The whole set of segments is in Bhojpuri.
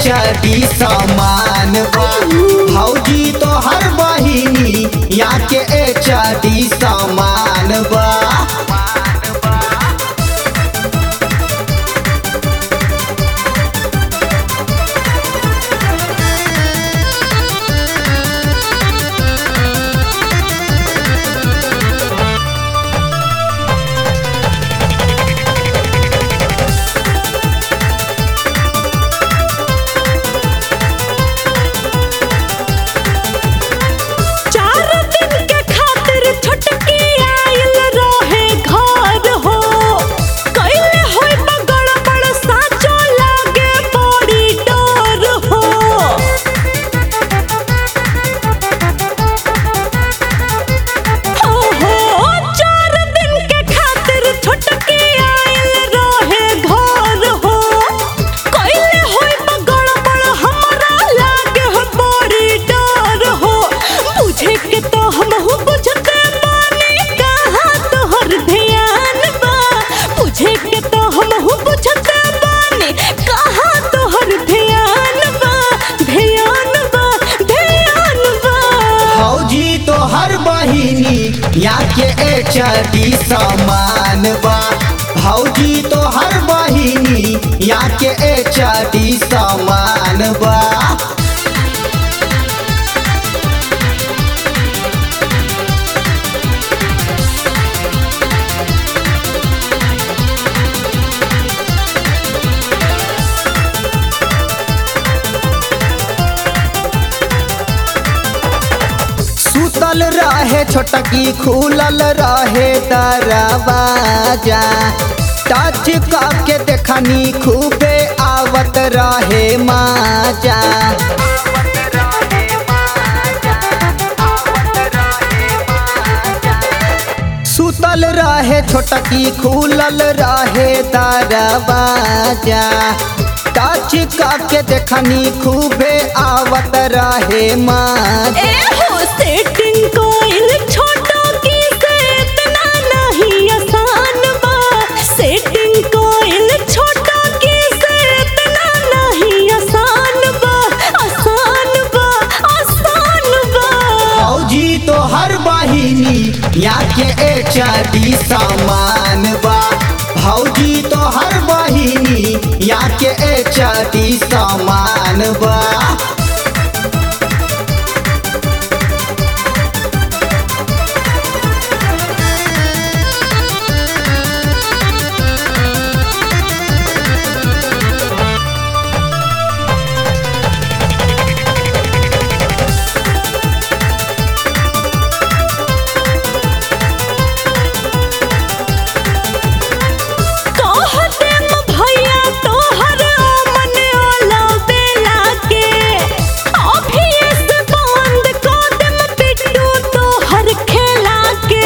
एचडी समान बा भौजी तो हर बहिनी या के एचडी समान बा चार दिन के खातिर छुटकी आइल रहे घर हो कैले होई बगड़ बड़ साचो लागे बड़ी डर हो हो हो चार दिन के खातिर छुटकी आइल रहे घर हो कैले होई बगड़ बड़ हमरा लागे हो बड़ी डर हो बुझे के तो हमहू बुझते बानी कहाँ तोहर ध्यान बा बुझे के तो हमहू बुझते बानी कहाँ तोहर ध्यान बा ध्यान बा ध्यान बा भौजी तो हर बहिनी या के एचडी समान बा भौजी तो हर बहिनी या के एचडी समान बा सुतल रहे छोटकी खुलल रहे दरवाजा टच के देखनी खूबे आवत रहे माजा सुतल रहे छोटकी खुलल रहे दरवाजा टच के देखनी खूबे आवत रहे माजा ए हो सेटिंग कोइल छोटो की से इतना नहीं आसान बा सेटिंग कोइल छोटो की से इतना नहीं आसान बा आसान बा आसान बा फौजी तो हर बहिनी या के एचडी समान बा भौजी तो हर बहिनी या के एचडी समान बा कहते म भैया तोहर मन ओला बेला के अभी से बंद कर देम पिट्टू तोहर खेला के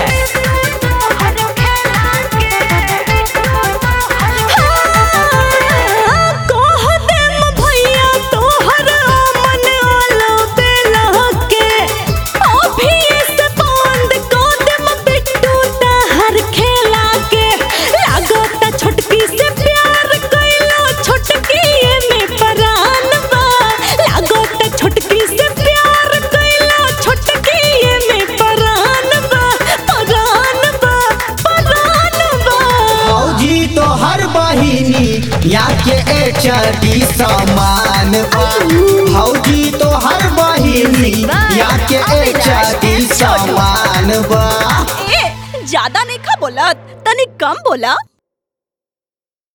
हाँ, कह देम भैया तोहर मन ओला बेला के अभी से बंद कर देम पिट्टू तोहर खेला के लागता छोटकी से प्यार कैला छोटकी में परान बा लागता छोटकी से प्यार कैला छोटकी में परान बा परान बा परान बा फौजी तो हर बहिनी या के एचडी समान बा भौजी तो हर बहिनी या के एचडी समान बा ए ज्यादा नहीं खा बोला तनी कम बोला